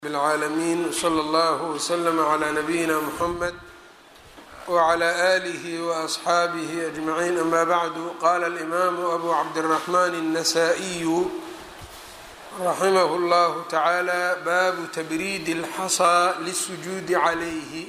العالمين وصلى الله وسلم على نبينا محمد وعلى آله وأصحابه أجمعين أما بعد قال الإمام أبو عبد الرحمن النسائي رحمه الله تعالى باب تبريد الحصى للسجود عليه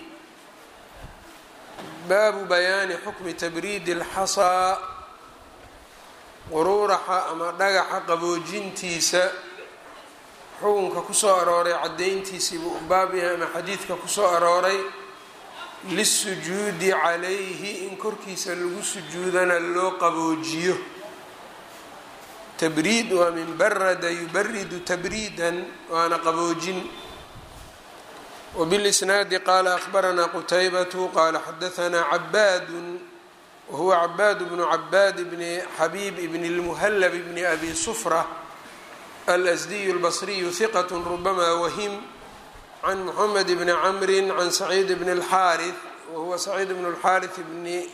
baabu bayaani xukmi tabriidi اlxasaa quruuraxa ama dhagaxa qaboojintiisa xukunka kusoo arooray caddayntiisii buu u baab yahay ama xadiidka kusoo arooray lisujuudi calayhi in korkiisa lagu sujuudana loo qaboojiyo tabriid waa min barada yubaridu tabriidan waana qaboojin وبالإسناaد qال أخبرnا qتيبة qال xdثnا عباd وهو عباd بن عباd بن xبيب بن المهلب بن أbي صفرة الأسدي البصري ثقة ربما وهم عن محمد بن عمرو عن سعيد بن الحارث وهو سعيد بن الحارث بن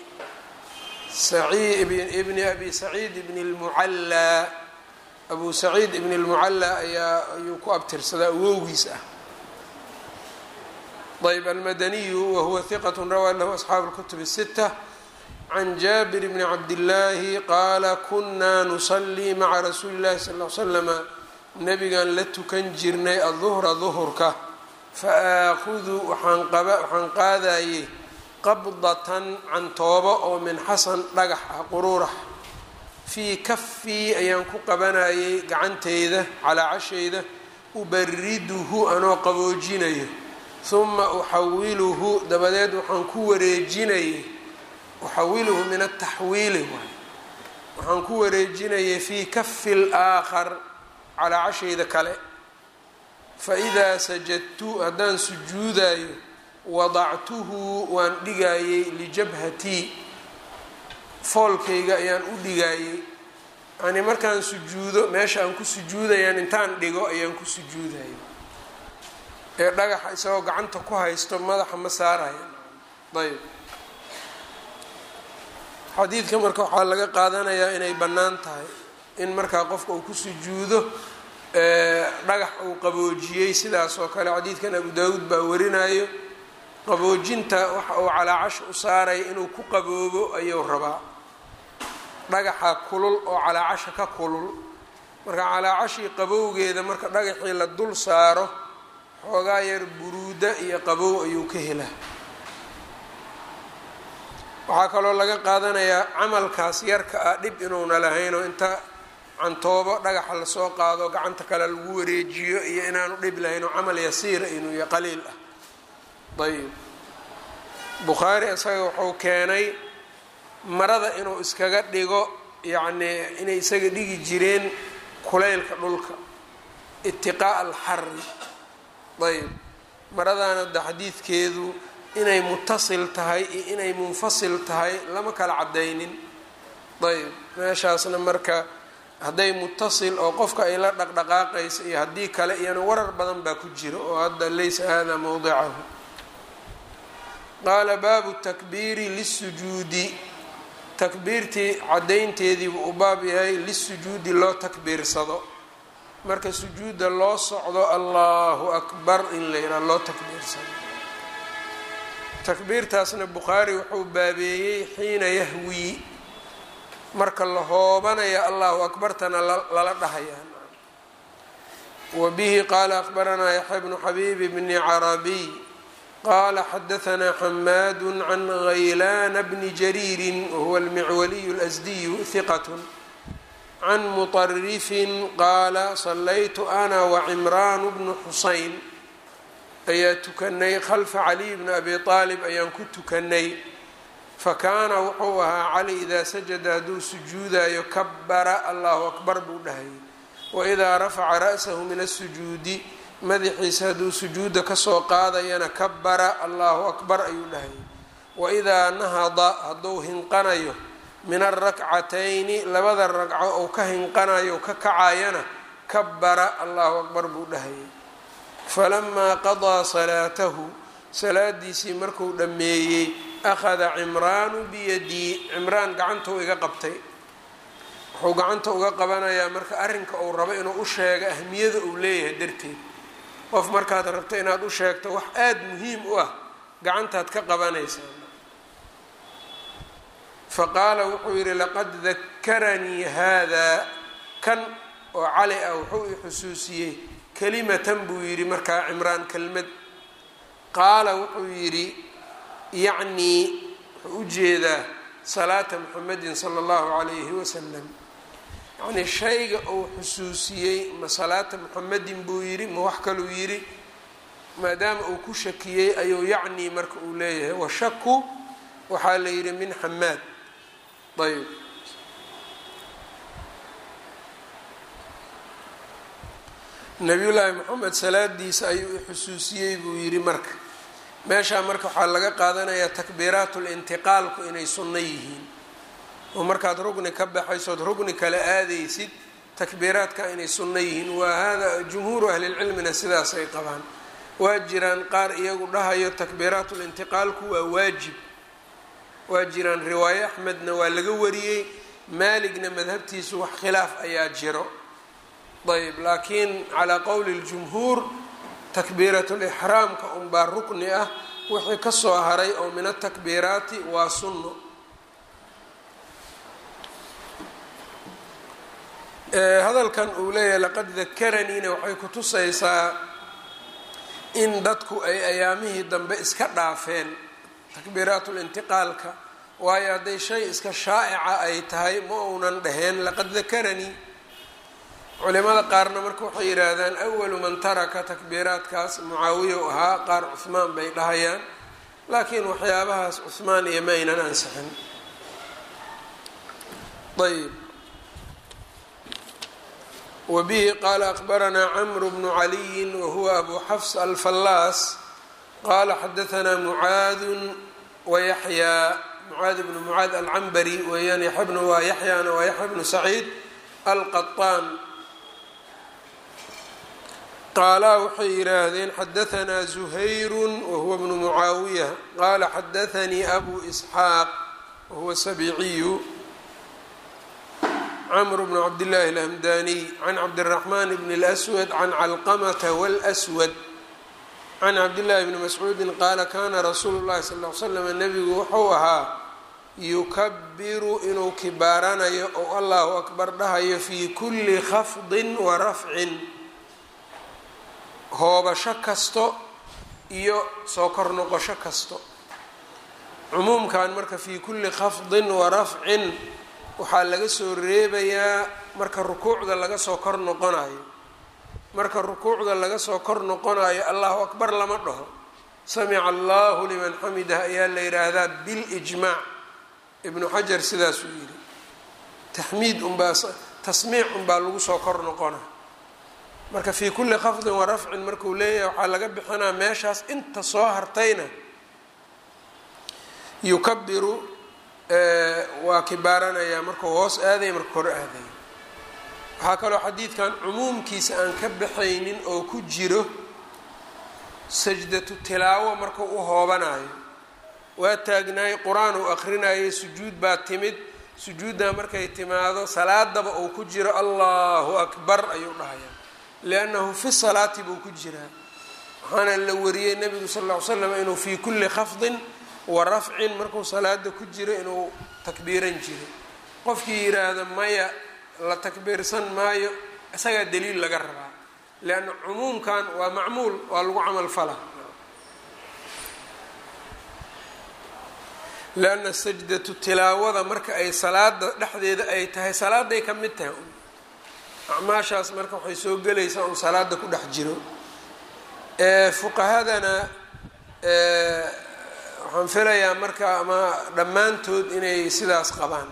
بن أbي سعيد بن المعlى أbو سعيد بن المعlى ayaa ayuu ku abtirsadaa awowgiis ah طيب المدني وهو ثقة روى له أصحاب الكتب الستة عن جابر بن عبد الله قال كنا نصلي مع رsuuل اللhi صلى اه علي وسلم نبgaan la tukan jirnay الظهرa ظهرka فآaخذu waxaan qaadayey qabضة cantoobo oo min xasan dhagax ah quruurax fii kafii ayaan ku qabanayay gacanteyda calaa cashayda ubariduhu anoo qaboojinayo uma uxawiluhu dabadeed waxaan ku wareejinayay uxawiluhu min ataxwiili waay waxaan ku wareejinayay fii kafi اlaakhar calaa cashayda kale faidaa sajadtu haddaan sujuudayo wadactuhu waan dhigayey lijabhatii foolkayga ayaan u dhigayey yani markaan sujuudo meesha aan ku sujuudayaan intaan dhigo ayaan ku sujuudayay ee dhagaxa isagoo gacanta ku haysto madaxa ma saaraya ayb xadiidka marka waxaa laga qaadanayaa inay bannaan tahay in markaa qofka uu ku sujuudo dhagax uu qaboojiyey sidaas oo kale xadiidkan abu daawuud baa warinayo qaboojinta waxa uu calaacash u saaraya inuu ku qaboobo ayuu rabaa dhagaxa kulul oo calaacasha ka kulul marka calaacashii qabowgeeda marka dhagaxii la dul saaro xoogaa yar buruuda iyo qabow ayuu ka helaa waxaa kaloo laga qaadanayaa camalkaas yarka ah dhib inuuna lahaynoo inta cantoobo dhagaxa lasoo qaado gacanta kale lagu wareejiyo iyo inaanu dhib lahaynoo camal yasiira inuu iyo qaliil ah ayb bukhaari isaga wuxuu keenay marada inuu iskaga dhigo yacnii inay isaga dhigi jireen kulaylka dhulka itiqaa'a alxari ayb maradaana da xadiidkeedu inay mutasil tahay iyo inay munfasil tahay lama kala cadaynin ayb meeshaasna marka hadday mutasil oo qofka ay la dhaqdhaqaaqaysa iyo haddii kale iyana warar badan baa ku jira oo hadda laysa hada mowdicahu qaala baabu takbiiri lisujuudi takbiirtii caddaynteediibuu u baab yahay lisujuudi loo takbiirsado marka sujuudda loo socdo allahu akbar in la yidhaha loo takbiirsado takbiirtaasna bukhaari wuxuu baabeeyey xiina yahwii marka la hoobanaya allahu akbartana lala dhahayaa wa bihi qaala akhbaranaa yaxya bnu xabiib bni carabiy qaala xadahanaa xamaadu can ghaylana bni jariirin wahuwa almicwaliyu اlasdiyu hiqat can muطarifin qaala sallaytu ana wacimraanu bnu xusayn ayaa tukanay khalfa caliy bni abi aalib ayaan ku tukanay fakaana wuxuu ahaa cali idaa sajada hadduu sujuudayo kabara allahu akbar buu dhahayay waidaa rafaca ra'sahu min asujuudi madaxiisa hadduu sujuuda kasoo qaadayana kabara allahu akbar ayuu dhahayay waidaa nahada hadduu hinqanayo min alrakcatayni labada ragco ou ka hinqanayo ka kacayana kabara allahu akbar buu dhahayay falamaa qadaa salaatahu salaadiisii markuu dhammeeyey akhada cimraanu biyadii cimraan gacantuu iga qabtay wuxuu gacanta uga qabanayaa marka arrinka uu rabo inuu u sheego ahmiyada uu leeyahay darteed qof markaad rabto inaad u sheegto wax aada muhiim u ah gacantaad ka qabanaysaa faqaala wuxuu yidhi laqad dakaranii haadaa kan oo cali ah wuxuu i xusuusiyey kelimatan buu yidhi markaa cimraan kelmad qaala wuxuu yidhi yacnii wuxuu u jeedaa salaata muxamedin sala allahu calayhi wasalam yacnii shayga uu xusuusiyey ma salaata muxamedin buu yidhi ma wax kaluu yidhi maadaama uu ku shakiyey ayuu yacnii marka uu leeyahay washaku waxaa la yidhi min xamaad ayb nabiyullaahi moxamed salaadiisa ayuu i xusuusiyey buu yidhi marka meeshaa marka waxaa laga qaadanayaa takbiiraatul intiqaalku inay sunno yihiin oo markaad rugni ka baxaysood rugni kala aadaysid takbiiraadka inay sunno yihiin waa hada jumhuuru ahlilcilmina sidaasay qabaan waa jiraan qaar iyagu dhahayo takbiiraatul intiqaalku waa waajib waa jiraan riwaaye axmedna waa laga wariyey maaligna madhabtiisu wax khilaaf ayaa jiro ayb laakiin calaa qowli ljumhuur takbiiratulixraamka unbaa rukni ah wixii kasoo haray oo min atakbiiraati waa sunno hadalkan uu leeyahay laqad dakaraniina waxay kutusaysaa in dadku ay ayaamihii dambe iska dhaafeen takbiiraatulintiqaalka waayo hadday shay iska shaa'ica ay tahay ma uunan dhaheen laqad dakaranii culimada qaarna marka waxay yidhaahdaan awalu man taraka takbiiraadkaas mucaawiya u ahaa qaar cuhmaan bay dhahayaan laakiin waxyaabahaas cuhmaan iyo ma aynan ansixin ayb wa bihi qaala akbaranaa camru bnu caliyin wahuwa abu xafs alfallaas qaala xadaanaa mucaadun wayaxyaa mucaad bnu mucaad alcambari weeyaan yaxya bnu waa yaxyaana waa yaxya bnu saciid alqaطaan qaalaa waxay yidhaahdeen xadaanaa zuhayru wahuwa bnu mucaawiya qaala xadaanii abu isxaaq wahuwa sabiciyu cmr bn cabdillaahi alhamdaniy can cabdiraxmaan bn اlswad can calqamata wاlswad can cabdillaahi bni mascuudin qaala kana rasuulu llahi sal l slam nebigu wuxuu ahaa yukabiru inuu kibaaranayo oo allahu akbar dhahayo fii kuli khafdin wa rafcin hoobasho kasto iyo soo kor noqosho kasto cumuumkan marka fii kuli khafdin wa rafcin waxaa laga soo reebayaa marka rukuucda laga soo kor noqonayo marka rukuucda laga soo kor noqonayo allahu akbar lama dhaho samica allahu liman xamidah ayaa la yidhaahdaa bilijmaac ibnu xajar sidaasuu yidhi taxmiid unbaa tasmiic unbaa lagu soo kor noqona marka fii kulli khafdin wa rafcin markuu leeyahay waxaa laga bixinaa meeshaas inta soo hartayna yukabiru waa kibaaranayaa markuu hoos aadaya marka kor aadaya waxaa kaloo xadiidkan cumuumkiisa aan ka baxaynin oo ku jiro sajdatu tilaawo markuu u hoobanayo waa taagnaay qur-aan uu akrinayay sujuud baa timid sujuuddaa markay timaado salaadaba uu ku jiro allahu akbar ayuu dhahayaa liannahu fi salaati buu ku jiraa waxaana la wariyey nebigu sal ll ly slam inuu fii kulli khafdin wa rafcin markuu salaada ku jiro inuu takbiiran jiray qofkii yidhaahda maya la takbiirsan maayo isagaa daliil laga rabaa leanna cumuumkan waa macmuul waa lagu camal fala leanna sajdatu tilaawada marka ay salaada dhexdeeda ay tahay salaaday ka mid tahay acmaashaas marka waxay soo gelaysaa un salaada ku dhex jiro fuqahadana waxaan filayaa marka ama dhammaantood inay sidaas qabaan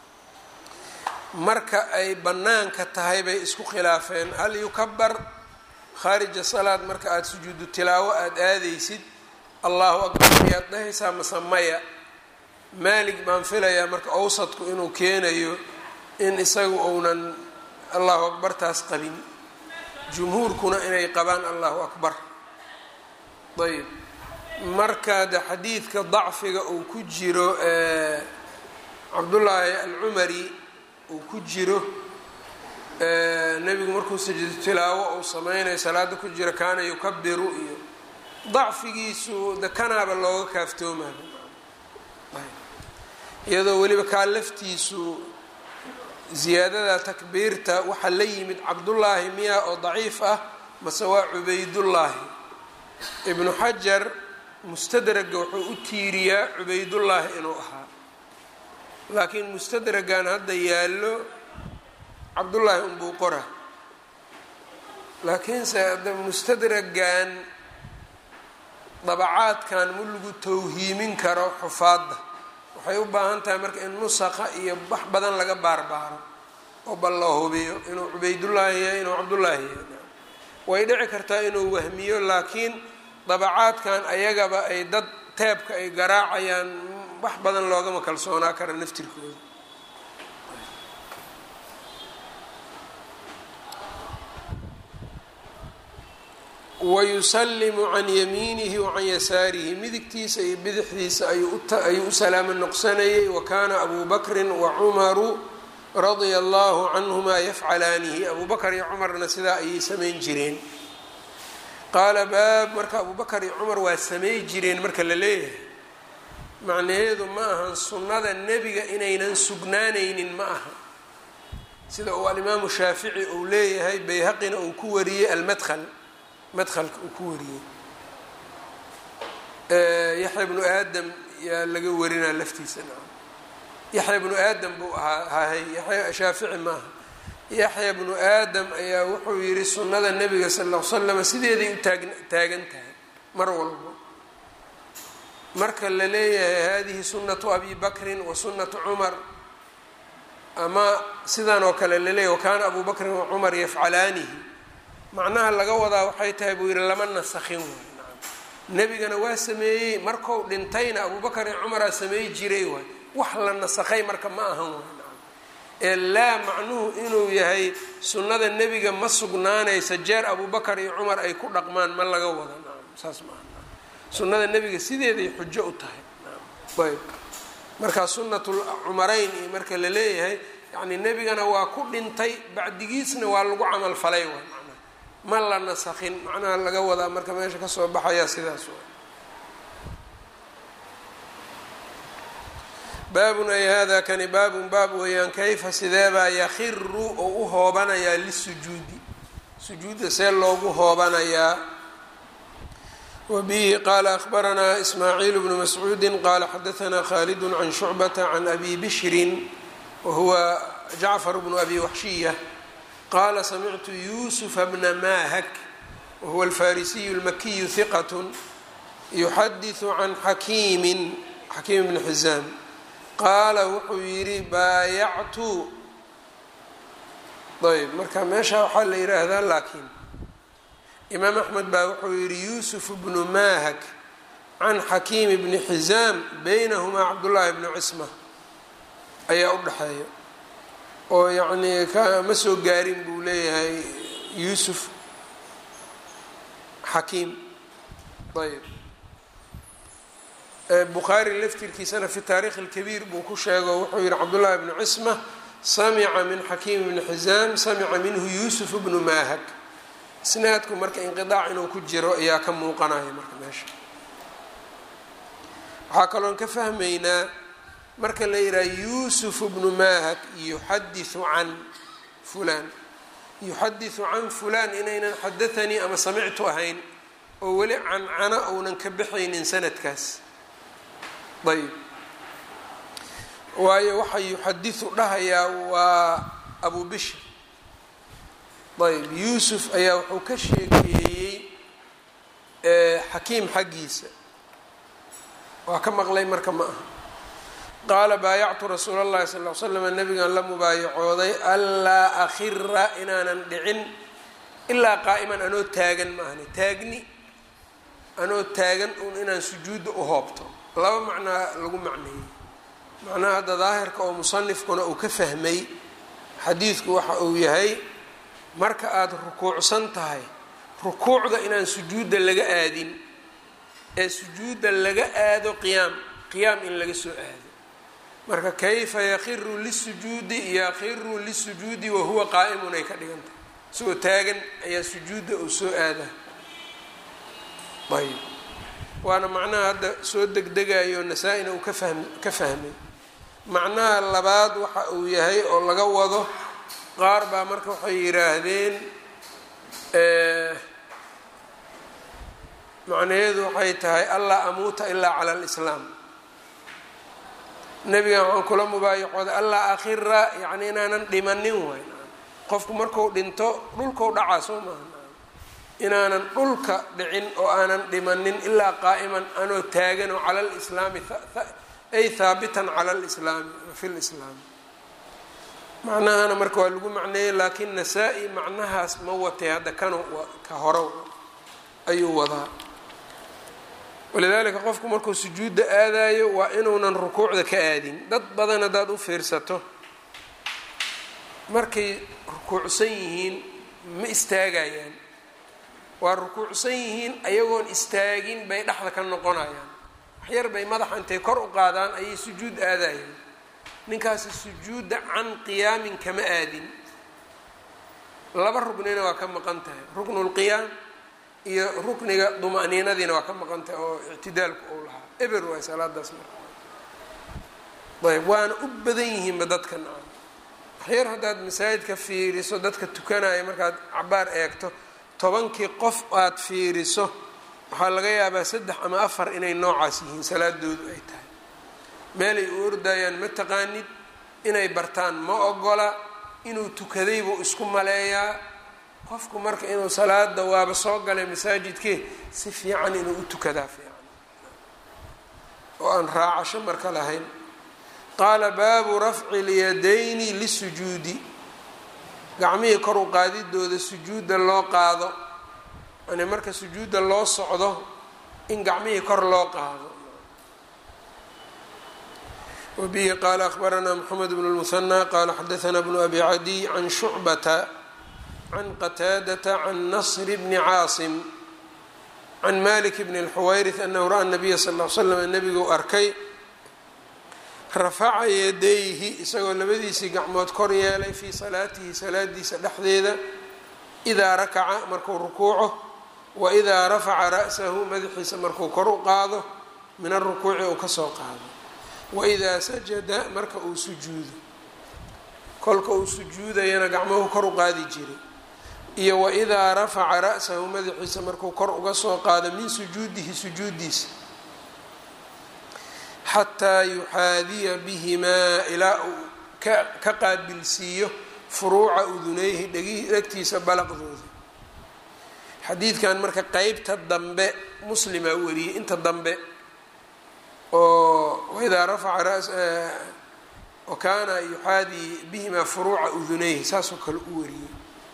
marka ay bannaanka tahay bay isku khilaafeen hal yukabar khaarija salaad marka aada sujuudu tilaawo aada aadaysid allahu akbar ayaad dhahaysaa mase maya maalig baan filayaa marka awsadku inuu keenayo in isagu uunan allahu akbartaas qabin jumhuurkuna inay qabaan allahu akbar ayb marka de xadiidka dacfiga uu ku jiro cabdullaahi alcumari uu ku jiro nebigu markuu sajid tilaawo uu sameynayo salaada ku jira kaana yukabiru iyo dacfigiisu de kanaaba looga kaaftoomayo iyadoo weliba kaa laftiisu ziyaadada takbiirta waxaa la yimid cabdullaahi miya oo daciif ah mase waa cubaydullaahi ibnu xajar mustadraga wuxuu u tiiriyaa cubaydullaahi inuu ahaa laakiin mustadragan hadda yaallo cabdullaahi unbuu qora laakiinse hadda mustadragan dabacaadkan ma lagu tawhiimin karo xufaadda waxay u baahan tahay marka in nusaqa iyo wax badan laga baarbaaro oo bal loo hubiyo inuu cubaydullaahi yahay inuu cabdullaahi yahay way dhici kartaa inuu wahmiyo laakiin dabacaadkan ayagaba ay dad teebka ay garaacayaan wax badan loogama kalsoonaa kara naftirkooda wayusalimu can yamiinihi wa can yasaarihi midigtiisa iyo bidixdiisa ayuu u salaamo noqsanayay wa kaana abu bakrin wa cumaru radia allahu canhumaa yafcalaanihi abu bakar iyo cumarna sidaa ayay samayn jireen qaala baab marka abu bakar iyo cumar waa samay jireen marka la leeyahay macnaheedu ma ahan sunnada nebiga inaynan sugnaanaynin ma aha sida uu alimaamu shaafici uu leeyahay bayhaqina uu ku wariyey almadhal madhalka uu ku wariyey yaxya bnu aadam yaa laga warinaa laftiisa yaxya bnu aadam buu ahaa hahay yaya shaafici maaha yaxya bnu aadam ayaa wuxuu yihi sunnada nebiga sal l slama sideeday u taag taagan tahay mar walbo marka la leeyahay hadihi sunnatu abi bakrin wa sunnatu cumar ama sidan oo kale laleeyahy wakaana abu bakrin wa cumar yafcalaanihi macnaha laga wadaa waxay tahay buu yihi lama nasakhin waay nebigana waa sameeyey markou dhintayna abubakar iyo cumaraa sameey jiray waay wax la nasakhay marka ma ahan waay ee laa macnuhu inuu yahay sunnada nebiga ma sugnaanaysa jeer abubakar iyo cumar ay ku dhaqmaan ma laga wada saas maaha sunnada nebiga sideeday xujo u tahay ayb marka sunnatul cumarayn iyo marka la leeyahay yacni nebigana waa ku dhintay bacdigiisna waa lagu camal falay waay ma la nasakhin macnaha laga wadaa marka meesha kasoo baxayaa sidaas wa baabun ay hada kani baabun baab weeyaan kayfa sideebaa yakhiru oo u hoobanayaa lisujuudi sujuudda see loogu hoobanayaa wa bihi qaala akhbaranaa ismaaciil bnu mascuudi qaala xadaanaa khaalid can shucbata can abi bishrin wa huwa jacfar bnu abi waxshiya qala samictu yusufa bna mahak wahuwa alfarisiyu اlmakiyu hiqat yuxadiثu can xakiimin xakiim bni xizaam qaala wuxuu yidhi baayactu ayb marka meesha waxaa la yidhaahdaa laakiin imaam axmed baa wuxuu yidhi yusuf bnu mahak can xakiim bni xizaam baynahumaa cabdullaahi bni cisma ayaa u dhexeeya oo yacnii kama soo gaarin buu leeyahay yuusuf xakiim ayb bukhaari laftirkiisana fi taarikh اlkabiir buu ku sheego wuxuu yihi cabdullahi bnu cisma samica min xakiim bni xizaam samica minhu yuusuf bnu mahak isnaadku marka inqiaac inuu ku jiro ayaa ka muuqanaya marka meesha waxaa kaloon ka fahmaynaa marka la yidhaha yuusuf bnu mahak yuxadiثu can fulan yuxadiثu can fulan inaynan xadaanii ama samictu ahayn oo weli cancana ounan ka baxaynin sanadkaas ayb waayo waxa yuxadiثu dhahayaa waa abu bishr ayb yuusuf ayaa wuxuu ka sheekeeyey xakiim xaggiisa waa ka maqlay marka ma aha qaala baayactu rasuula اllahi sal l slam nabigan la mubaayacooday anlaa akhira inaanan dhicin ilaa qaa'iman anoo taagan ma ahni taagni anoo taagan un inaan sujuudda u hoobto laba macnaa lagu macneeyey macnaha hadda daahirka oo musanifkuna uu ka fahmay xadiidku waxa uu yahay marka aada rukuucsan tahay rukuucda inaan sujuudda laga aadin ee sujuudda laga aado qiyaam qiyaam in laga soo aado marka kayfa yakiru lisujuudi yakiru lisujuudi wahuwa qaa'imun ay ka dhigan tahay isagoo taagan ayaa sujuudda uu soo aadaa ayb waana macnaha hadda soo degdegayo nasaa-ina uu kafahm ka fahmay macnaha labaad waxa uu yahay oo laga wado qaar baa marka waxay yidhaahdeen macnaheedu waxay tahay allaa amuuta ilaa cala alislaam nebigan waxaan kula mubaayacooda allaa akhira yacni inaanan dhimanin waay qofku marku dhinto dhulkau dhacaa soo maaha inaanan dhulka dhicin oo aanan dhimanin ilaa qaa'iman anoo taagan oo cala lislaami ay haabitan cala lislaami fi lislaami macnahana marka waa lagu macneeyey laakiin nasaa-i macnahaas ma watay hadda kanu ka horo ayuu wadaa walidaalika qofku markuu sujuudda aadayo waa inuunan rukuucda ka aadin dad badan haddaad u fiirsato markay rukuucsan yihiin ma istaagayaan waa rukuucsan yihiin ayagoon istaagin bay dhexda ka noqonayaan waxyar bay madaxa intay kor u qaadaan ayay sujuud aadayaan ninkaasi sujuudda can qiyaamin kama aadin laba ruknina waa ka maqan tahay ruknulqiyaam iyo rukniga duma'niinadiina waa ka maqan tahay oo ictidaalku uu lahaa eber waay salaadaas marka ayb waana u badan yihiinba dadka nacam waxyar haddaad masaajidka fiiriso dadka tukanaya markaad cabaar eegto tobankii qof aad fiiriso waxaa laga yaabaa saddex ama afar inay noocaas yihiin salaadoodu ay tahay meelay u ordayaan ma taqaanid inay bartaan ma ogola inuu tukadaybuu isku maleeyaa qofku marka inuu salaada waaba soo galay masaajidkee si fiican inuu u tukadaa fiican oo aan raacasho marka lahayn qaala baabu rafci lyadayni lisujuudi gacmihii kor u qaadidooda sujuudda loo qaado yani marka sujuudda loo socdo in gacmihii kor loo qaado wabihi qaala akhbaranaa moxamed bnu lmuhanى qaala xadaanaa bnu abi cadiy can shucbata can qataadata can nasr bni caasim can malik bni اlxuwayrith anahu ra'a nabiya sal l slam nebiguu arkay rafaca yadayhi isagoo labadiisii gacmood kor yeelay fii salaatihi salaadiisa dhexdeeda idaa rakaca markuu rukuuco wa idaa rafaca ra'sahu madaxiisa markuu kor u qaado min arukuuci uu kasoo qaado wa idaa sajada marka uu sujuudo kolka uu sujuudayana gacmuhu kor u qaadi jiray iyo wa idaa rafaca ra'sahu madaxiisa markuu kor uga soo qaado min sujuudihi sujuudiisa xataa yuxaadiya bihimaa ilaa uu ka qaabilsiiyo furuuca udunayhi dhegtiisa balaqdooda xadiidkan marka qeybta dambe muslimaa wariyey inta dambe oo waidaa rafaca ras wa kaana yuxaadi bihimaa furuuca udunayhi saasoo kale u wariyey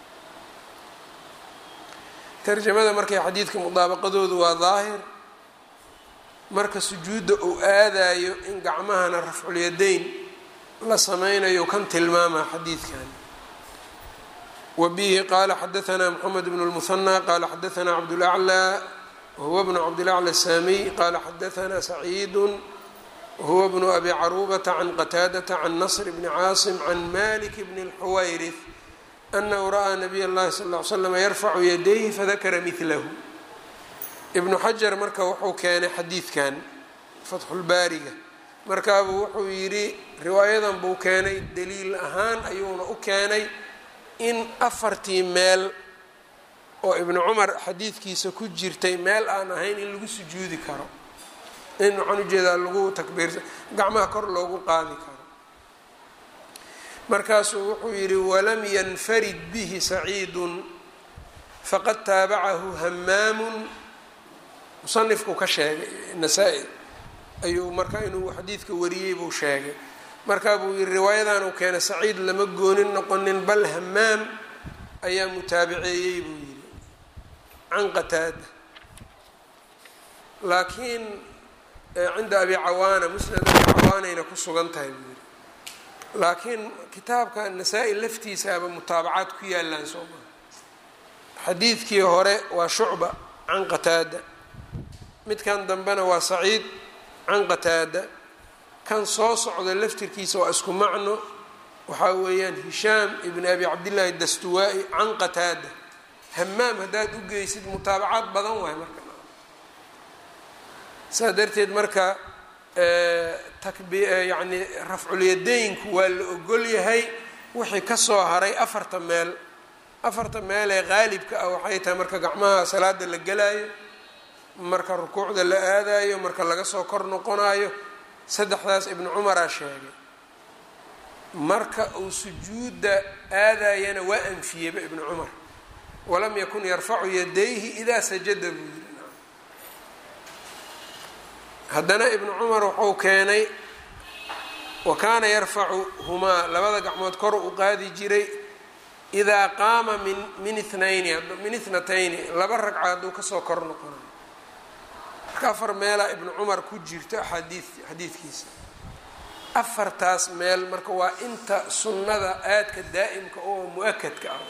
tarjamada markay xadiidka mudaabaqadoodu waa daahir marka sujuudda uu aadayo in gacmahana rafculyadayn la sameynayo kan tilmaamaa xadiidkan wa bihi qaala xadaanaa moxamed bnu lmuhanى qaala xadaanaa cabdulaclى wahuwa bnu cabdilaclى saamiy qaala xadaanaa saciidu wahuwa bnu abi carubata can qataadata can nasr bni caasim can malik bni اlxuwayrith anahu ra'aa nabiy اllahi sal ly slam yarfacu yadayhi fadakara milahu ibnu xajar marka wuxuu keenay xadiidkan fatxulbaariga markaabuu wuxuu yidhi riwaayadan buu keenay daliil ahaan ayuuna u keenay in afartii meel oo ibnu cumar xadiidkiisa ku jirtay meel aan ahayn in lagu sujuudi karo in waxaan ujeedaa lagu takbiirsa gacmaha kor loogu qaadi karo markaasuu wuxuu yidhi walam yanfarid bihi saciidun faqad taabacahu hamaamun musanifku ka sheegay nasaa-i ayuu marka inuu xadiidka wariyey buu sheegay markaa buu yidhi riwaayadan uu keenay saciid lama goonin noqonin bal hamaam ayaa mutaabiceeyey buu yidhi can qataada laakiin cinda abi cawaana musnad abi cawaanayna ku sugan tahay buu yidhi laakiin kitaabka nasaa-i laftiisaaba mutaabacaad ku yaalaan soo maa xadiidkii hore waa shucba can qataada midkan dambena waa saciid can qataada kan soo socda laftirkiisa waa isku macno waxaa weeyaan hishaam ibn abi cabdillaahi dastuwaa-i can qataada hamaam haddaad u geysid mutaabacaad badan waay marka saa darteed marka yani rafculyadeynku waa la ogol yahay wixii kasoo haray afarta meel afarta meel ee qaalibka ah waxay tahay marka gacmaha salaada la gelaayo marka rukuucda la aadayo marka laga soo kor noqonayo saddexdaas ibnu cumaraa sheegay marka uu sujuudda aadayana waa anfiyeyba ibnu cumar walam yakun yarfacu yadayhi idaa sajada buu yiri haddana ibnu cumar wuxuu keenay wa kaana yarfacu humaa labada gacmood kor u qaadi jiray idaa qaama min min ithnayni min ithnatayni laba ragca hadduu kasoo kor noqonayo marka afar meelaa ibnu cumar ku jirto xadii xadiidkiisa afartaas meel marka waa inta sunnada aadka daa'imka oo mu-akadka ah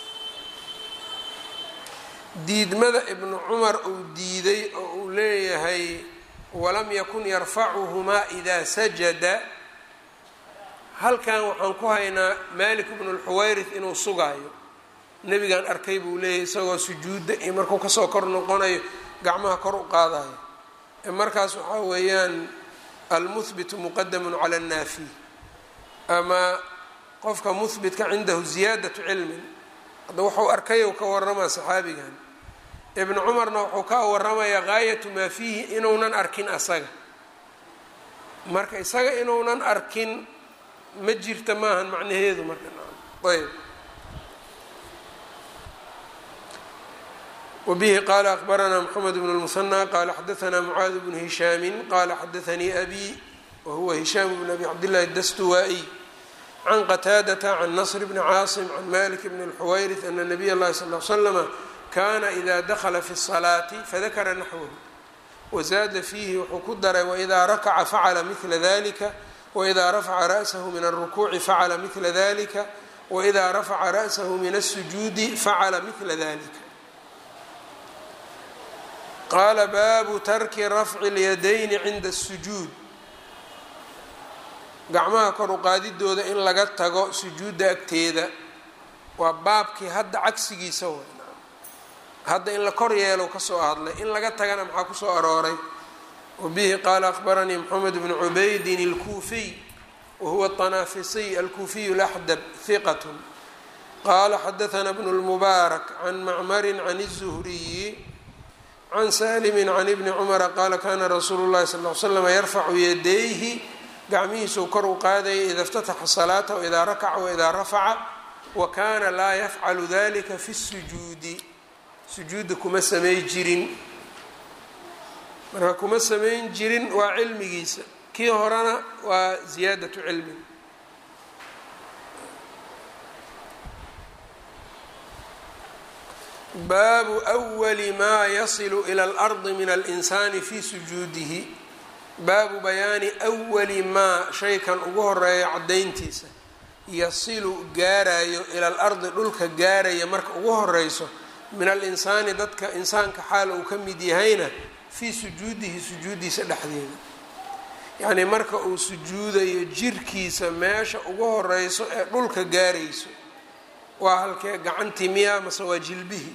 diidmada ibnu cumar uu diiday oo uu leeyahay walam yakun yarfacuhumaa idaa sajada halkan waxaan ku haynaa malik bnu lxuwayrith inuu sugaayo nebigaan arkay buu leeyahay isagoo sujuudda iyo markuu kasoo kor noqonayo gacmaha kor u qaadayo markaas waxaa weeyaan almuhbitu muqadamun cala annaafi ama qofka muhbitka cindahu ziyaadatu cilmin hadda wuxuu arkay u ka waramaa saxaabigan ibnu cumarna wuxuu ka waramayaa gaayatu maa fiihi inuunan arkin asaga marka isaga inuunan arkin ma jirta maahan macnaheedu marka ayb wbihi qala akbaranaa mxamed bn اlmusanى qala xadaanaa mucaad bnu hishaami qala xadaanii abi wahuwa hishaam bn abi cabdillahi dastuwaa-iy can qataadata can nasr bni caasim can malik bn اlxuwayrith ana nabiy اllahi sal l slama kana ida dakla fi الصalaati fadakara naxwahu wazaada fiihi wuxuu ku daray waidaa rakaca facala mila dalika wإida rafaca ra'sahu min الrukuuci facala mila dalika wإida rafaca ra'sahu min الsujuudi facala mila dalika qaala baabu tarki rafci اlyadayni cinda الsujuud gacmaha kor u qaadidooda in laga tago sujuudda agteeda waa baabkii hadda cagsigiisa way hadda in la kor yeelo kasoo hadlay in laga tagana maxaa kusoo arooray wbihi qaala akbaranii mxamed bnu cubaydin اlkuufiy wahuwa الطanaafisiy alkuufiyu laxdab hiqat qaala xadaثna bnu اlmubaarak can macmari can الzuhriyi can salimi can ibni cumara qaala kana rasuulu اllahi sal ly slam yarfacu yadayhi gacmihiisuu kor u qaadayay ida اftataxa salaata waidaa rakaca waidaa rafaca wa kana laa yafcalu dalika fi الsujuudi sujuudda kuma samay jirin marka kuma samayn jirin waa cilmigiisa kii horena waa ziyaadatu cilmi baabu أwali maa yasilu ilى اlardi min alinsani fi sujuudihi baabu bayaani أwali maa shaykan ugu horeeya caddayntiisa yasilu gaarayo ila alardi dhulka gaaraya marka ugu horeyso min alinsaani dadka insaanka xaal uu ka mid yahayna fii sujuudihi sujuudiisa dhexdeeda yacnii marka uu sujuudayo jirkiisa meesha ugu horeyso ee dhulka gaarayso waa halkee gacantii miyaa mase waa jilbihi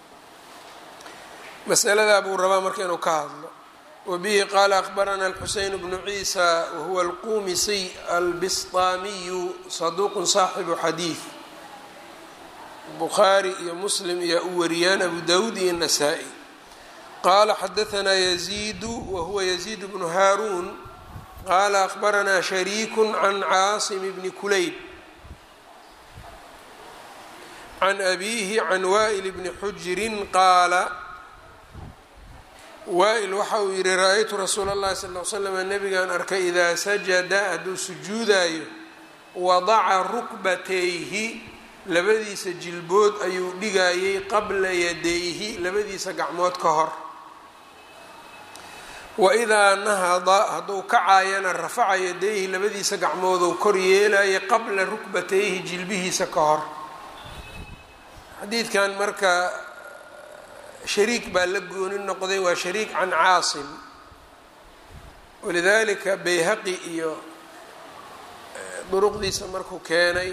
masaladaa buu rabaa marka inuu ka hadlo wabihi qaala akbarana alxuseyn bnu ciisa wahuwa alqumisiy albisطaamiyu saduuqun saaxibu xadiid bukhaari iyo muslim iyo u wariyaan abu dawud iyo nasaa-i qala xadaanaa yaziidu wahuwa yaziid bnu haaruun qaala akbaranaa shariiku can caasim bni kulayb can abiihi can waa'il bni xujirin qaala waa-il waxa uu yihi ra-aytu rasuula اllahi sal l slam nabigaan arkay idaa sajada hadduu sujuudayo wadaca rukbatayhi labadiisa jilbood ayuu dhigayay qabla yadayhi labadiisa gacmood ka hor waidaa nahada hadduu kacaayana rafaca yadayhi labadiisa gacmooduu kor yeelaya qabla rukbatayhi jilbihiisa ka hor xadiidkan marka shariik baa la gooni noqday waa shariik can caasim walidalika bayhaqi iyo duruqdiisa markuu keenay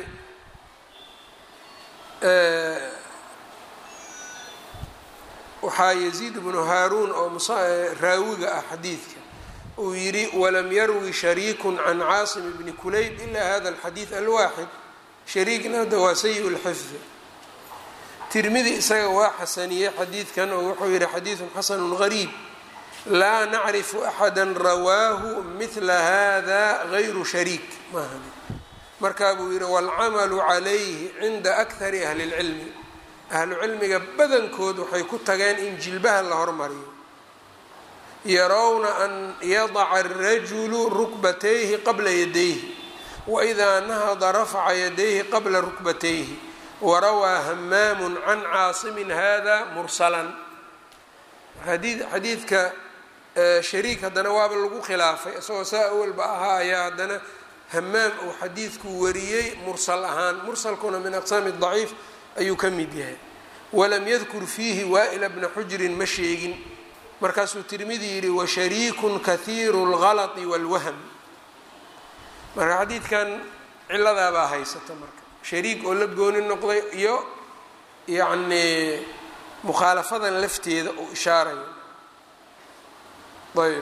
waxaa yaziid bnu haaruun oo raawiga ah xadiidka uu yidhi walam yarwi shariiku can caasim bni kulayb ila hada alxadiid alwaaxid shariikna hadda waa sayi lxifdi tirmidi isaga waa xasaniyey xadiidkan oo wuxuu yihi xadiidun xasanu gariib laa nacrifu axada rawaahu mila hada gayru shariik maaha markaa buu yihi waalcamalu calayhi cinda akari ahli اlcilmi ahlu cilmiga badankood waxay ku tageen in jilbaha la hormariyo yarowna an yadaca arajulu rukbatayhi qabla yadayhi waidaa nahada rafaca yadayhi qabla rukbatayhi warawaa hamaamu can caasimin hada mursalan xadiidka shariik haddana waaba lagu khilaafay isagoo saa awalba ahaa ayaa haddana hamaam uu xadiidku wariyey mursal ahaan mursalkuna min aqsaami daciif ayuu ka mid yahay walam yadkur fiihi waa'ila bna xujrin ma sheegin markaasuu tirmidi yidhi washariikun kahiiru اlgalati wاlwahm marka xadiidkan ciladaabaa haysata marka shariik oo la gooni noqday iyo yacnii mukhaalafadan lafteeda uu ishaarayo ayb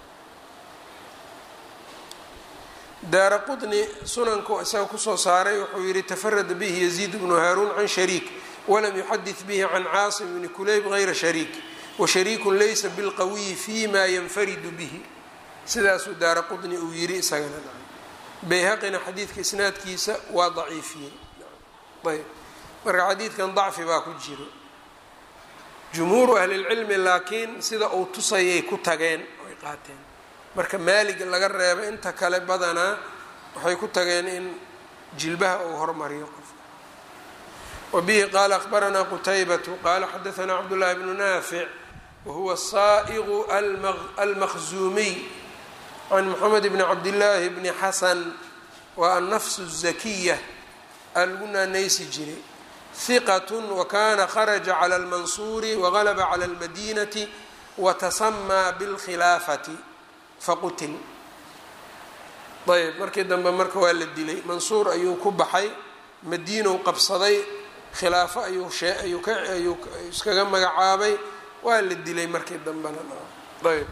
daara qطni sunanku isaga kusoo saaray wuxuu yihi tafarada bihi yaziid bnu haaruun can shariik walam yuxadid bihi can caasim bni kulayb gayra shariik washariiku laysa bilqawiyi fi ma yanfaridu bihi sidaasuu daara qطni uu yihi isagana bayhaqina xadiidka isnaadkiisa waa daciifiyey ayb marka xadiidkan dacfi baa ku jiro jumhuuru ahlilcilmi laakiin sida uu tusayay ku tageen oy qaateen marka maalig laga reebo inta kale badanaa waxay ku tageen in jilbaha uu hormariyo qofka wa bihi qaala akhbaranaa qutaybatu qaala xadaanaa cabdullaahi bnu naafic wahuwa saa'iqu almaqzuumiy can moxamed bni cabdillaahi bni xasan waa annafsu الzakiya alagu naanaysi jiray hiqat wakana kharaja clى اlmansuuri wagalaba clى اlmadinati watasamaa bاlkhilaafati faqutil ayb markii dambe marka waa la dilay mansuur ayuu ku baxay madiinow qabsaday khilaafo ayuu ayuu iskaga magacaabay waa la dilay markii dambena ayb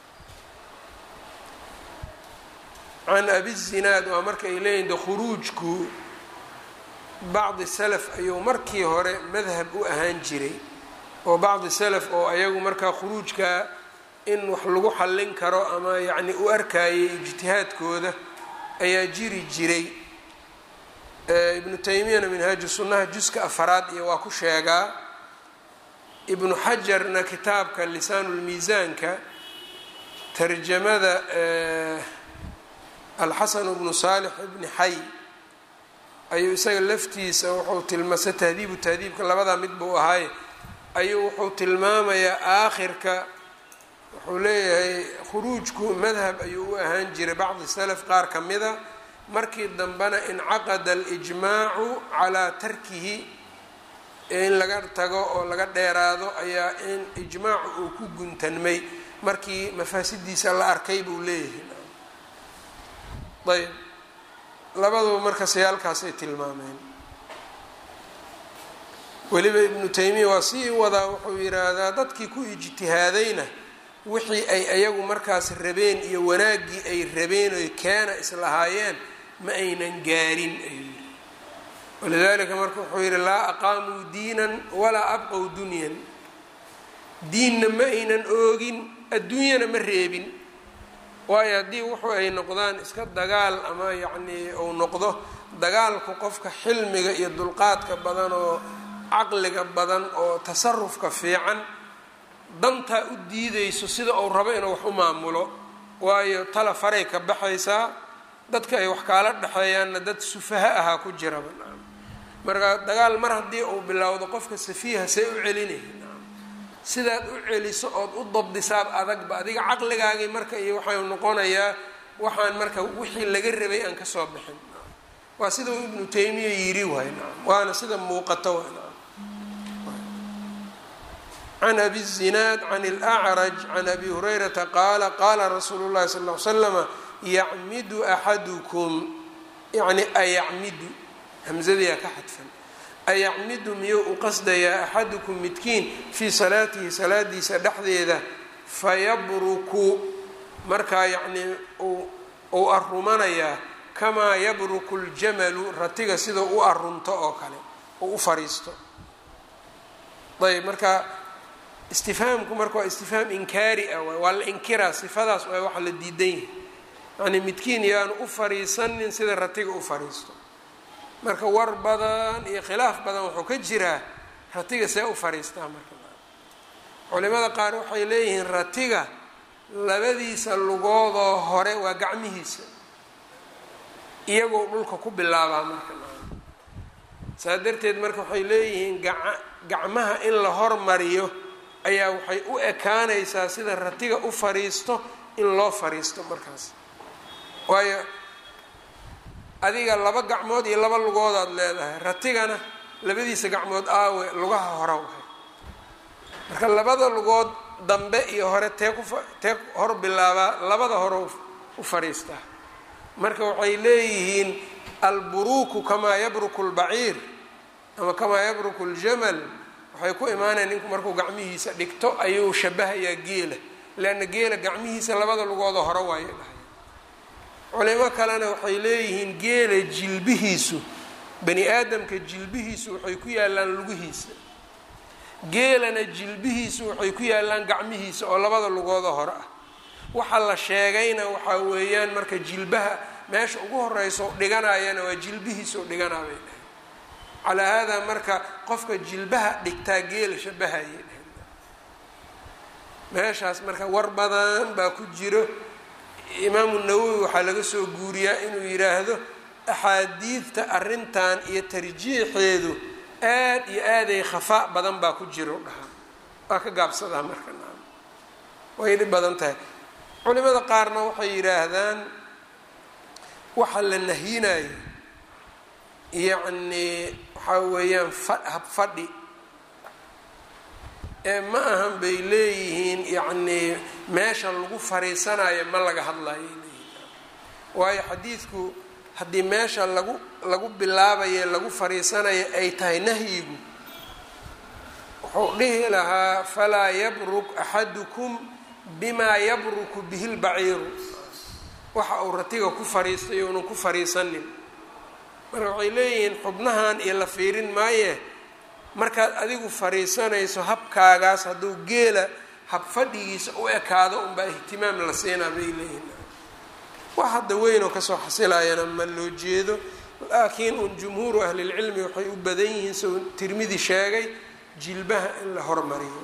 can abi zinaad waa marka ay leeyihin de khuruujku bacdi salaf ayuu markii hore madhab u ahaan jiray oo bacdi salaf oo ayagu markaa khuruujka in wax lagu xallin karo ama yacni u arkayay ijtihaadkooda ayaa jiri jiray ibnu taymiyana minhaaju sunnaha juska afaraad iyo waa ku sheegaa ibnu xajarna kitaabka lisaanulmiisaanka tarjamada alxasan bnu saalix ibni xay ayuu isaga laftiisa wuxuu tilmaasa tahdiibu tahdiibka labadaa mid buu ahay ayuu wuxuu tilmaamayaa aakhirka wuxuu leeyahay khuruujku madhab ayuu u ahaan jiray bacdi salaf qaar ka mida markii dambena incaqada alijmaacu calaa tarkihi in laga tago oo laga dheeraado ayaa in ijmaacu uu ku guntanmay markii mafaasidiisa la arkay buu leeyahay ayb labaduba marka sayaalkaasay tilmaameen weliba ibnu taymiya waa sii wadaa wuxuu yidhaahdaa dadkii ku ijtihaadayna wixii ay ayagu markaas rabeen iyo wanaaggii ay rabeen oy keena islahaayeen ma aynan gaarin ayuu yidhi walidaalika marka wuxuu yidhi laa aqaamuu diinan walaa abqow dunyan diinna ma aynan oogin adduunyana ma reebin waayo haddii wuxuu ay noqdaan iska dagaal ama yacnii uu noqdo dagaalku qofka xilmiga iyo dulqaadka badan oo caqliga badan oo tasarufka fiican dantaa u diideyso sida uu rabo inuu wax u maamulo waayo tala faray ka baxaysaa dadka ay wax kaala dhexeeyaanna dad sufaha ahaa ku jiraba marka dagaal mar haddii uu bilowdo qofka safiiha see u celinaya sidaad u celiso ood u dabdisaab adagba adiga caqligaagii marka iyo waxau noqonayaa waxaan marka wixii laga rabay aan kasoo bixin waa sida uu ibnu taymiya yiri waay waana sida muuqato can abi الzinaad can اlأcraj can abi hurayrata qaala qaala rasuulu اllahi sal ll ly slama yacmidu axadukum yani ayacmidu hamzadiyaa ka xadfan ayacmidu miyuu u qasdayaa axadukum midkiin fii salaatihi salaadiisa dhexdeeda fayabruku markaa yacnii uu arumanayaa kamaa yabruku ljamalu ratiga sidau u arunto oo kale oo u fariisto ayb marka istifhaamku marka waa istifhaam inkaari ah waay waa la inkiraa sifadaas waay waxa la diidan yahay yacnii midkiin yaanu u fariisanin sida ratiga u fariisto marka war badan iyo khilaaf badan wuxuu ka jiraa ratiga see u fariistaa marka culimada qaar waxay leeyihiin ratiga labadiisa lugoodoo hore waa gacmihiisa iyagoo dhulka ku bilaabaa marka saa darteed marka waxay leeyihiin gaca gacmaha in la hormariyo ayaa waxay u ekaanaysaa sida ratiga u fariisto in loo fariisto markaas waayo adiga laba gacmood iyo laba lugoodaad leedahay ratigana labadiisa gacmood aawe lugaha hore wahay marka labada lugood dambe iyo hore tee ku tee hor bilaabaa labada hore u fariistaa marka waxay leeyihiin alburuuku kamaa yabruku lbaciir ama kamaa yabruku ljamal waxay ku imaanayan ninku markuu gacmihiisa dhigto ayuu shabahayaa geela leanna geela gacmihiisa labada lugooda hore waayo dhahay culimo kalena waxay leeyihiin geela jilbihiisu bani aadamka jilbihiisu waxay ku yaalaan lugihiisa geelana jilbihiisu waxay ku yaalaan gacmihiisa oo labada lugooda hore ah waxa la sheegayna waxaa weeyaan marka jilbaha meesha ugu horeyso dhiganayana waa jilbihiisa u dhiganaa bay dhahay calaa haadaa marka qofka jilbaha dhigtaa geela shabahayay dhahay meeshaas marka war badan baa ku jiro imaamu nawowi waxaa laga soo guuriyaa inuu yidhaahdo axaadiidta arrintan iyo tarjiixeedu aad iyo aaday khafaa badan baa ku jiro dhahaa waa ka gaabsadaa marka naam way dhib badan tahay culimada qaarna waxay yidhaahdaan waxa la nahyinayo yacnii waxaa weeyaan fa habfadhi ee ma ahan bay leeyihiin yacnii meesha lagu fariisanayo ma laga hadlayo leeyihin waayo xadiidku haddii meesha lagu lagu bilaabaye lagu fariisanayo ay tahay nahyigu wuxuu dhihi lahaa falaa yabruk axadukum bimaa yabruku bihi lbaciiru waxa uu ratiga ku fariistay uunan ku fariisanin marka waxay leeyihiin xubnahan iyo la fiirin maaye markaad adigu fariisanayso habkaagaas hadduu geela hab fadhigiisa u ekaado unbaa ihtimaam la siinaa bay leeyihin wax hadda weyn oo kasoo xasilayana ma loo jeedo laakiin un jumhuuru ahlilcilmi waxay u badan yihiin soo tirmidi sheegay jilbaha in la hormariyo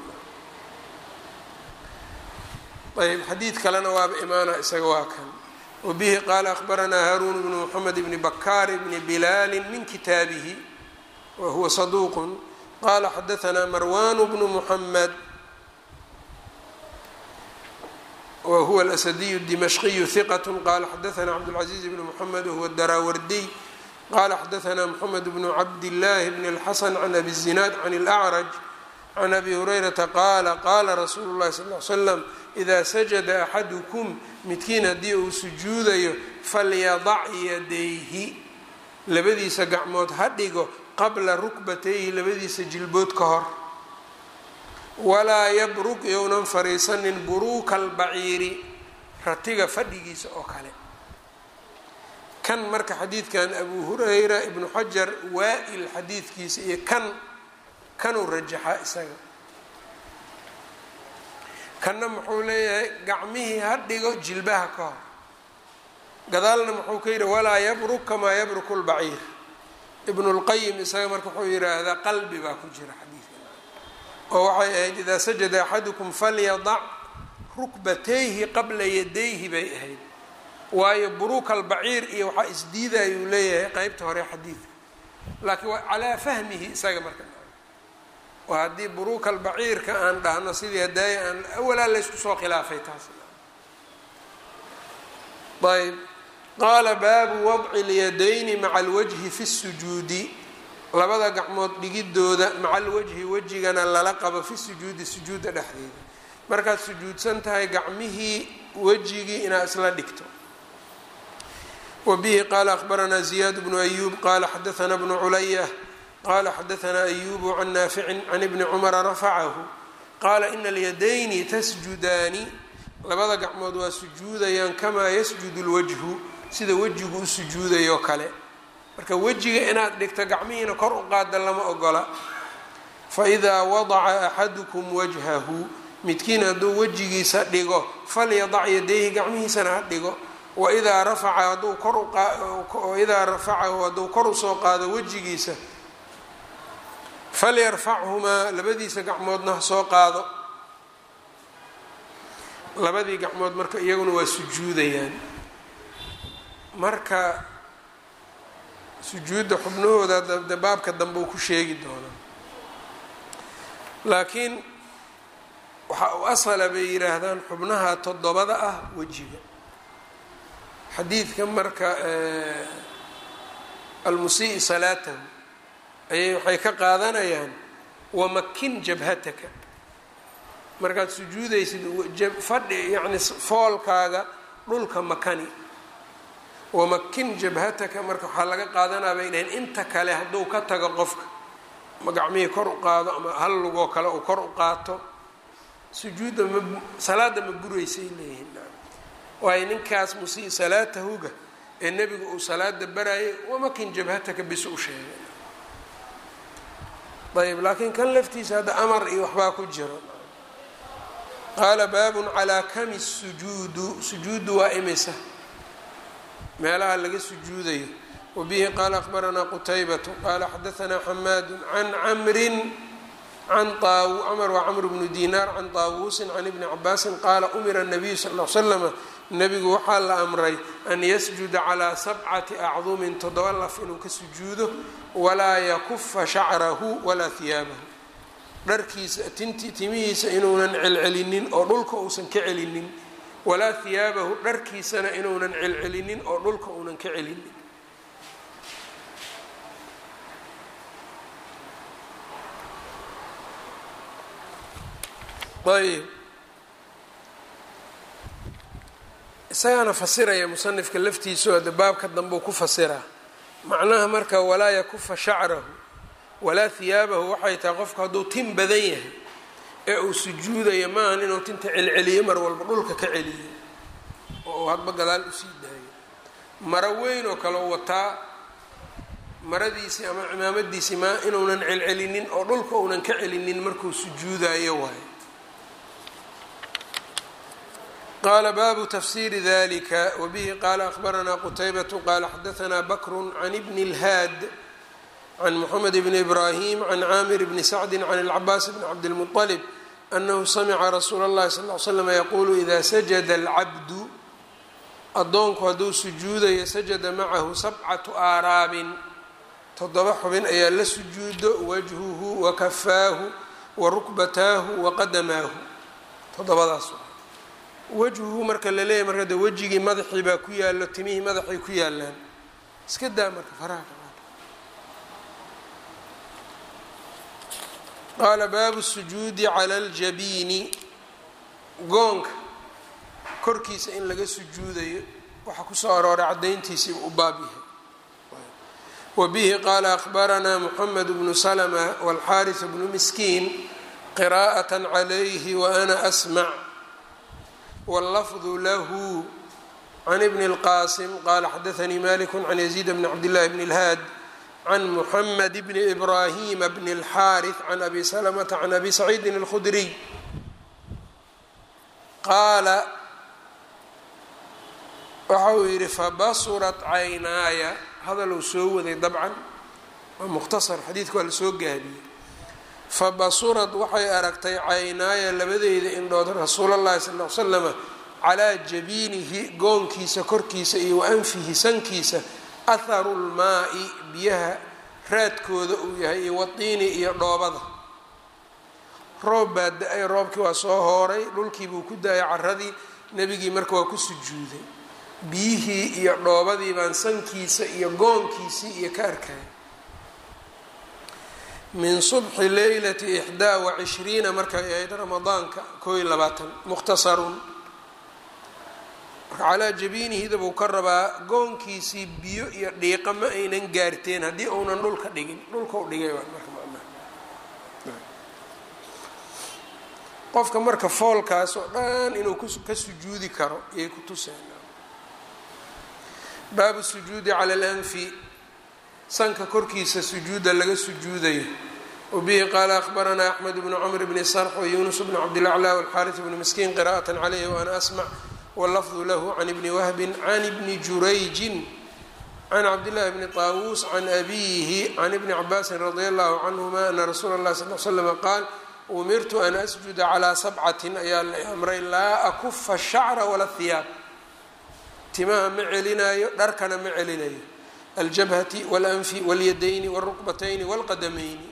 ayb xadiid kalena waaba imaana isaga waa kan wabihi qaala akhbaranaa haaruun bnu moxamed bni bakaar bni bilaali min kitaabihi wa huwa saduuqun qala xadaanaa marwan bnu muxamed wa huwa alasadiyu dimashqiyu hiqat qala xadaanaa cabdاlcaziiz bn moxamed wahuwa daraawardiy qala xadaanaa moxamed bnu cabdillaahi bn اlxasan can abi zinaad can اlacraj can abi hurayrata qaala qaala rasuulu llahi sal l slam idaa sajada axadukum midkiin haddii uu sujuudayo falyadac yadayhi labadiisa gacmood ha dhigo qabla rukbatayhi labadiisa jilbood ka hor walaa yabruk younan fariisanin buruuka albaciiri ratiga fadhigiisa oo kale kan marka xadiidkan abu hurayra ibnu xajar waa-il xadiidkiisa iyo kan kanuu rajaxaa isaga kanna muxuu leeyahay gacmihii ha dhigo jilbaha ka hor gadaalna muxuu ka yidhi walaa yabruk kamaa yabruku lbaciir ibnu lqayim isaga marka wuxuu yidhaahdaa qalbi baa ku jira xadiidka oo waxay ahayd idaa sajada axadukum falyadac rukbatayhi qabla yadayhi bay ahayd waayo buruuka albaciir iyo waxaa isdiidayuu leeyahay qeybta hore xadiidka laakiin waa calaa fahmihi isaga marka waa haddii buruuka albaciirka aan dhahno sidii hadaaya aan awalaa laysku soo khilaafay taas ayb qaala baabu wadci اlyadayni maca alwajhi fi الsujuudi labada gacmood dhigidooda macal wajhi wejigana lala qabo fi sujuudi sujuudda dhexdeeda markaad sujuudsan tahay gacmihii wejigii inaad isla dhigto wa bihi qaala akhbaranaa ziyaad bnu ayuub qaala xadaanaa bnu culaya qaala xadaanaa ayubu can naaficin can ibni cumara rafacahu qaala ina alyadayni tasjudaani labada gacmood waa sujuudayaan kamaa yasjudu lwajhu sida wejigu u sujuudayo kale marka wejiga inaad dhigto gacmihiina kor u qaada lama ogola faidaa wadaca axadukum wajhahu midkiin hadduu wejigiisa dhigo falyadac yadayhi gacmihiisana ha dhigo waidaa rafaca hadduu kor waidaa rafacahu hadduu kor usoo qaado wejigiisa falyarfachumaa labadiisa gacmoodna ha soo qaado labadii gacmood marka iyaguna waa sujuudayaan marka sujuudda xubnahooda de baabka dambe uu ku sheegi doonaa laakiin waxa uu asala bay yidhaahdaan xubnaha toddobada ah wejiga xadiidka marka almusii salaatahu ayay waxay ka qaadanayaan wamakin jabhataka markaad sujuudaysid fadhi yacni foolkaaga dhulka makani wamakin jabhataka marka waxaa laga qaadanaa bay dhaheen inta kale hadduu ka tago qofka ama gacmihii kor u qaado ama hal lugoo kale uu kor u qaato sujuudda ma salaada ma buraysay leeyihiin waayo ninkaas musii salaatahuga ee nebigu uu salaada barayay wamakin jabhataka bis u sheegay ayb laakiin kan laftiisa hadda amar iyo waxbaa ku jiro qaala baabun calaa kami sujuudu sujuudu waa imisa meelaha laga sujuudayo wabihi qaala akhbaranaa qutaybatu qaala xadaanaa xamaadu can camrin can camr waa camr bnu dinaar can taawuusin can ibni cabaasin qaala umira nabiyu sal l slama nebigu waxaa la amray an yasjuda calaa sabcati acdumin toddoba laf inuu ka sujuudo walaa yakufa shacrahu walaa hiyaabahu dharkiisa tinti timihiisa inuunan celcelinin oo dhulka uusan ka celinin walaa hiyaabahu dharkiisana inuunan celcelinin oo dhulka uunan ka celinin ayb isagaana fasiraya musanifka laftiisu hadda baabka dambeu ku fasiraa macnaha marka walaa yakufa shacrahu walaa hiyaabahu waxay tahay qofku hadduu tin badan yahay ee uu sujuudayo maahan inuu tinta celceliyo mar walba dhulka ka celiyo oo uu hadba gadaal usii daayo maro weyn oo kale wataa maradiisii ama cimaamadiisii ma inuunan celcelinin oo dhulka uunan ka celinin markuu sujuudayo waayo qala baabu tafsiri dalika wbihi qala akhbaranaa qutaybatu qala xadaanaa bakru can ibni اlhaad can moxamed bni ibrahim can caamir bni sacdi can اlcabaas bni cabdilmuطalib anahu samica rasuula اllahi sal l slm yaqulu ida sajada alcabdu addoonku hadduu sujuudayo sajada macahu sabcatu aaraabin toddoba xubin ayaa la sujuudo wajhuhu wakafaahu warukbataahu waqadamaahu toddobadaas wajhuhu marka la leeyahy marka de wejigii madaxii baa ku yaallo timihii madaxay ku yaalaan iska daa marka faraha qaala baabu sujuudi cala aljabiini goonka korkiisa in laga sujuudayo waxaa kusoo arooray caddayntiisiiba u baab yahay wa bihi qaala akhbaranaa moxamed bnu salma walxaaris bnu miskiin qiraa'at calayhi wa ana asmac wاllafdu lahu can ibni اlqasim qala xadaanii malik can yaziid bni cabdillahi bni اlhaad can muxamed bni ibrahima bni اlxaariث can abi salamata can abi saciidin اlkhudriy qaala waxa uu yidhi fabasurat caynaaya hadaluu soo waday dabcan waa mukhtasar xadiidka waa lasoo gaabiyey fabasurad waxay aragtay caynaaya labadeeda indhood rasuulallahi sal l slama calaa jabiinihi goonkiisa korkiisa iyo wa anfihi sankiisa atharu lmaai biyaha raadkooda uu yahay iyo watiini iyo dhoobada roob baa da-ay roobkii waa soo hooray dhulkii buu ku da-ay caradii nebigii marka waa ku sujuuday biyihii iyo dhoobadii baan sankiisa iyo goonkiisii iyo ka arkaya min subxi leylati ixdaa wacishriina markay ahayd ramadaanka koo iyo labaatan mukhtasarun marka calaa jabiinihida buu ka rabaa goonkiisii biyo iyo dhiiqa ma aynan gaarteen haddii uunan dhulka dhigin dhulka u dhigay marka macnaha qofka marka foolkaas oo dhan inuu ka sujuudi karo ayay ku tuseen baabu sujuudi cala alanfi sanka korkiisa sujuuda laga sujuudayo wabihi qaala akhbaranaa axmed bnu cmr bni sarx wayunus bnu cabdilaclaa walxaaris bni miskiin qira'at calayhi waana asmac wlafdu lahu can ibni wahbin can ibni jurayjin can cabdillahi bni taawuus can abiyihi can ibni cabaasin radia allahu canhuma ana rasuula اllahi sal l slm qaal umirtu an asjuda calaa sabcatin ayaa la amray laa akufa shacra wala hiyaab timaha ma celinayo dharkana ma celinayo aljabhati walanfi walyadayni wاlruqbatayni wاlqadamayni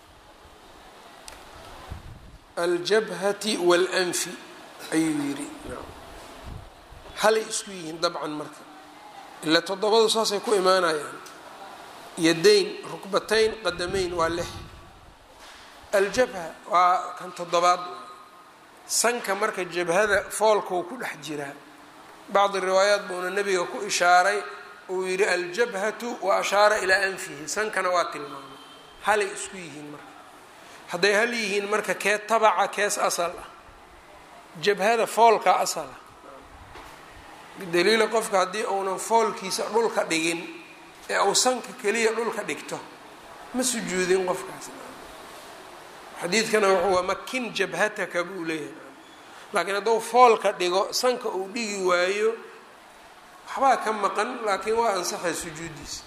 aljabhati walanfi ayuu yidhi halay isku yihiin dabcan marka ilaa toddobadu saasay ku imaanayaan yadayn rukbatayn qadamayn waa lix aljabha waa kan toddobaad sanka marka jabhada foolkuu ku dhex jiraa bacdi riwaayaat buuna nebiga ku ishaaray uu yidhi aljabhatu wa ashaara ilaa anfihi sankana waa tilmaamay halay isku yihiin marka hadday hal yihiin marka kee tabaca kees asal ah jabhada foolka asal ah bidaliili qofka haddii uunan foolkiisa dhulka dhigin ee uu sanka keliya dhulka dhigto ma sujuudin qofkaas xadiidkana wuxuu waa makin jabhataka buu leeyahay laakiin hadduu foolka dhigo sanka uu dhigi waayo waxbaa ka maqan laakiin waa ansaxay sujuuddiisa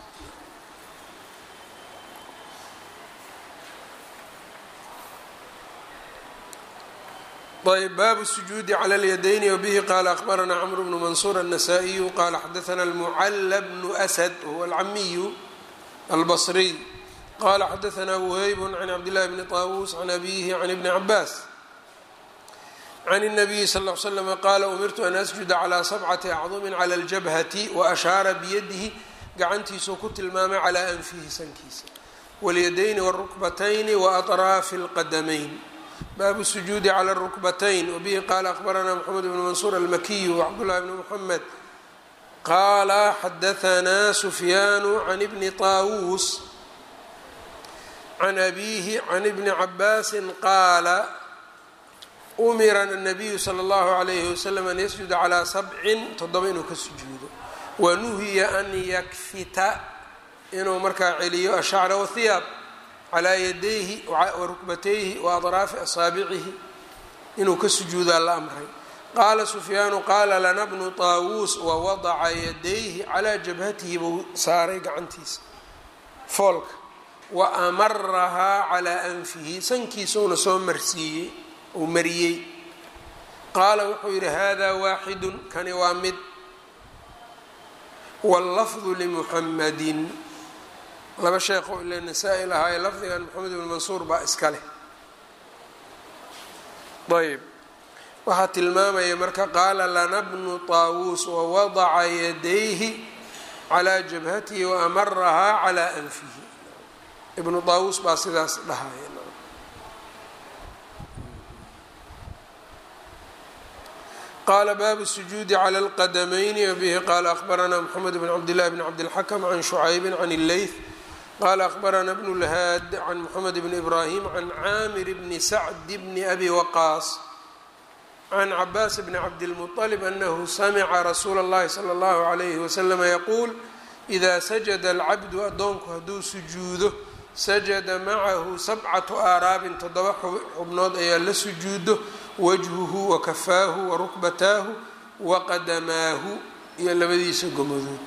ayb baabu الsujuudi clى اlyadayni wbihi qala akhbarana cmr bnu mansuur النasائiyu qala xadaثna اlmucla bnu أsd huwa اlcamiyu albصriy qala xadaثna whayb can cabdالlahi bni طawus can abihi can ibni cabaas can الnabiyi sal اه l slm qala umirtu an asjuda clى sabcati acdumi clى اljabhati waashaara biyadihi gacantiisuu ku tilmaamay calى anfihi sankiisa wاlyadayni wالrukbatayni waأطraafi اlqadamayn baabu الsujuudi clى الrukbatayn wbihi qala akhbarana mxamed bn mansuur almakiyu wcabdالlahi bn mxamed qala xadaثna sufyaanu can bni طaawuus can abihi can ibni cabaasi qaala umira الnabiyu slى اllahu عalayhi waslm an yasjuda calىa sabcin toddoba inuu ka sujuudo wanuhiya an yakfita inuu markaa celiyo ashacra wاhiyaab calaa yadayhi warukbatayhi waadraafi asaabicihi inuu ka sujuudaa la amray qaala sufyaanu qaala lana bnu taawuus wawadaca yadayhi calaa jabhatihi buu saaray gacantiisa foolka wa amarahaa calaa anfihi sankiisuuna soo marsiiyey uu mariyey qaala wuxuu yidhi hada waaxidun kani waa mid wاllafdu limuxamadin laba sheekho ile nasaa-i lahaaye lafdigan moxamed ibn mansuur baa iska leh ayb waxaa tilmaamaya marka qaala lana bnu طaawuus wawadaca yadayhi calىa jabhatihi waamarahaa calىa anfihi ibnu طaawuus baa sidaas dhahaya qala baabu الsujuudi clى اlqadamayni wbihi qala akhbarana mxamed bn cabdillahi bn cabdilxakm can shucaybi can اlleyth qala akhbarana bnu lhaad can mxamed bn ibrahim can caamir bni sacd bni abi waqaas can cabaas bni cabdilmuطlb anahu samica rasuula اllahi slى اllahu عalayhi waslama yaquul ida sajada alcabdu addoonku hadduu sujuudo sajada macahu sabcatu aaraabin toddoba xubnood ayaa la sujuudo wajhuhu wakafaahu warukbataahu waqadamaahu iyo labadiisa gomadood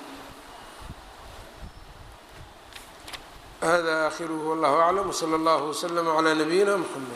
hada aakhiruhu wallahu aclam wsala allahu wslama calaa nabiyina mxamed